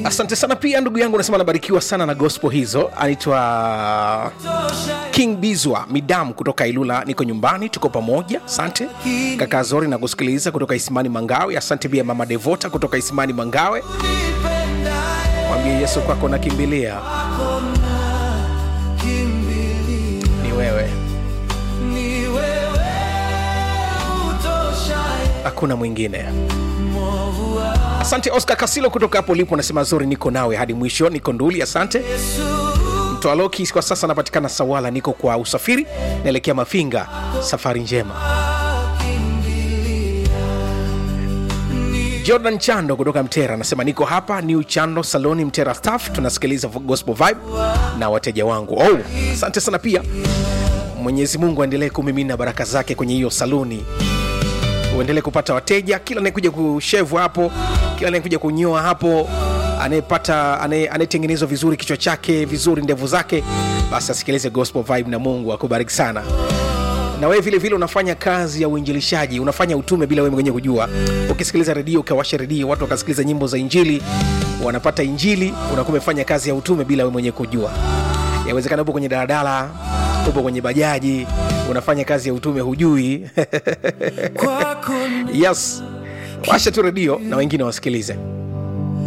asante sana pia ndugu yangu nasema anabarikiwa sana na gospel hizo anaitwa king bizwa midam kutoka ilula niko nyumbani tuko pamoja asante kaka zori na kusikiliza kutoka isimani mangawe asante pia mama devota kutoka isimani mangawe mwambie yesu kwako nakimbilia ni wewe hakuna mwingine asante oscar kasilo kutoka hapo ulipo nasema zuri niko nawe hadi mwisho niko nduli asante mtoaloki kwa sasa anapatikana sawala niko kwa usafiri naelekea mafinga safari njema jordan chando kutoka mtera anasema niko hapa new chando saloni mtera staff tunasikiliza gospel vibe na wateja wangu oh, asante sana pia mwenyezi mungu aendelee kumimina baraka zake kwenye hiyo saluni uendelee kupata wateja kila anayekuja kushevu hapo kila anayekuja kunyoa hapo anayepata anaye- anayetengenezwa vizuri kichwa chake vizuri ndevu zake basi asikilize gospel vibe na mungu akubariki sana na wewe vile vile unafanya kazi ya uinjilishaji unafanya utume bila wewe mwenyewe kujua ukisikiliza redio ukawasha redio watu wakasikiliza nyimbo za injili wanapata injili unakuwa umefanya kazi ya utume bila wewe mwenyewe kujua yawezekana upo kwenye daladala upo kwenye bajaji unafanya kazi ya utume hujui yes washa tu redio na wengine wasikilize